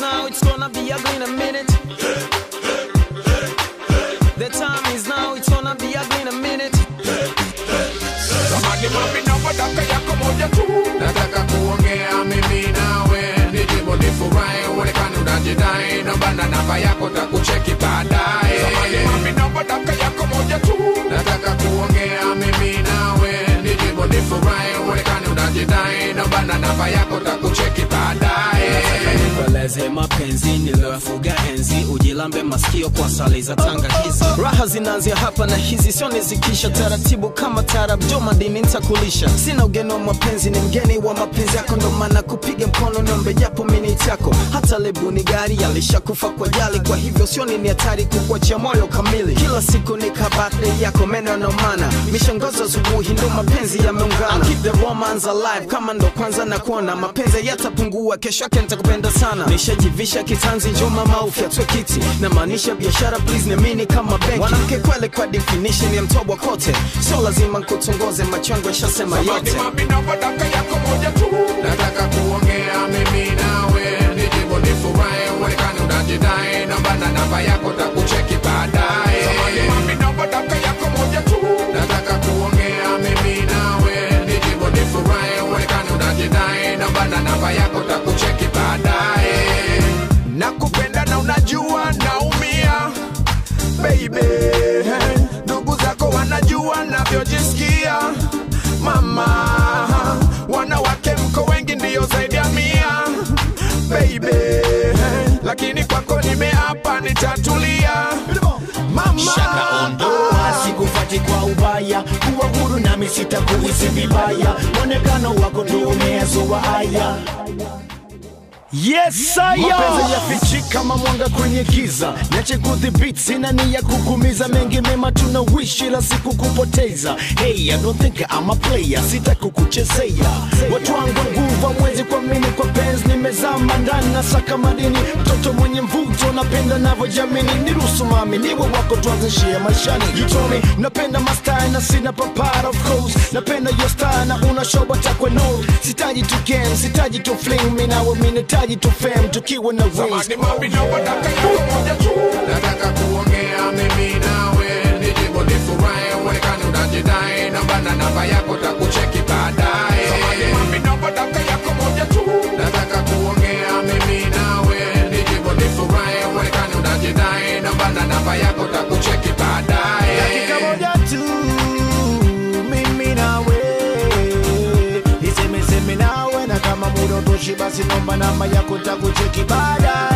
now, it's gonna be ugly in a minute. The time is now, it's gonna be ugly in a minute. Samani mami naomba daka yako moja tu Nataka kuongea mimi nawe Nijibu nifurahi uonekane unajidai Naomba na namba yako takucheki baadaye Samani mami naomba daka yako moja tu Nataka kuongea mimi nawe Nijibu nifurahi uonekane unajidai Naomba na namba yako takucheki baadaye Nikueleze mapenzi niliyofuga enzi, ujilambe masikio kwa sali za tangakizi. Raha zinaanzia hapa na hizi sio nizikisha, taratibu kama tarab, jo madini nitakulisha. Sina ugeni wa mapenzi, ni mgeni wa mapenzi yako, ndo maana kupiga mkono niombe japo miniti yako. Hata lebu ni gari alishakufa kwa jali, kwa hivyo sio ni hatari kukuachia moyo kamili. Kila siku ni kabate yako, meno yanaumana, mishangazo asubuhi, ndo mapenzi yameungana. Keep the romance alive, kama ndo kwanza na kuona mapenzi yatapungua, kesho yake nitakupenda sana. Nishajivisha kitanzi, njoo mama ufyatwe kiti, na maanisha biashara, please niamini kama benki. Mwanamke kweli kwa definition ya mtobwa kote, sio lazima nkutongoze, macho yangu yashasema Samani yote. mami naomba daka yako moja tu Nataka kuongea mimi nawe Nijibu nifurahi uonekane unajidai Naomba na namba yako takucheki baadaye Samani mami naomba daka yako moja tu Nataka kuongea mimi nawe Nijibu nifurahi uonekane unajidai Naomba na namba yako takucheki baadaye Nakupenda na unajua naumia baby ndugu zako wanajua navyojisikia mama wanawake mko wengi ndiyo zaidi ya mia baby lakini kwako nimeapa nitatulia mama shaka ondoa sikufati kwa ubaya kuwa huru nami sitakuhisi vibaya mwonekano wako ndio umeyazoa haya Yes, mapenzi yafichi kama mwanga kwenye giza, niache kudhibiti, sina nia kukumiza, mengi mema tunawishi la siku kupoteza. Hey, I don't think I'm a player, sitaki kukuchezea. Watu wangu nguvu mwezi kwa mini kwa penzi, nimezama ndani na saka madini, mtoto mwenye mvuto, napenda navyojamini, niruhusu mami niwe wako, tuanzishie maishani. You told me napenda mastai na sina papara, of course, napenda your style na una shoba takwe no, sitaji tu game, sitaji tu fling, mimi nawe mimi nahitaji tu fame, tukiwa na wings. Samani mami naomba daka yako moja tu Nataka kuongea mimi nawe Nijibu nifurahi uonekane unajidai Naomba na namba yako takucheki baadaye Samani mami naomba daka yako moja tu Nataka kuongea mimi nawe Nijibu nifurahi uonekane unajidai Naomba na namba yako takucheki baadaye dakika moja tu mimi nawe nisemeseme nawe na kama muda utoshi basi nomba namba yako takucheki baadaye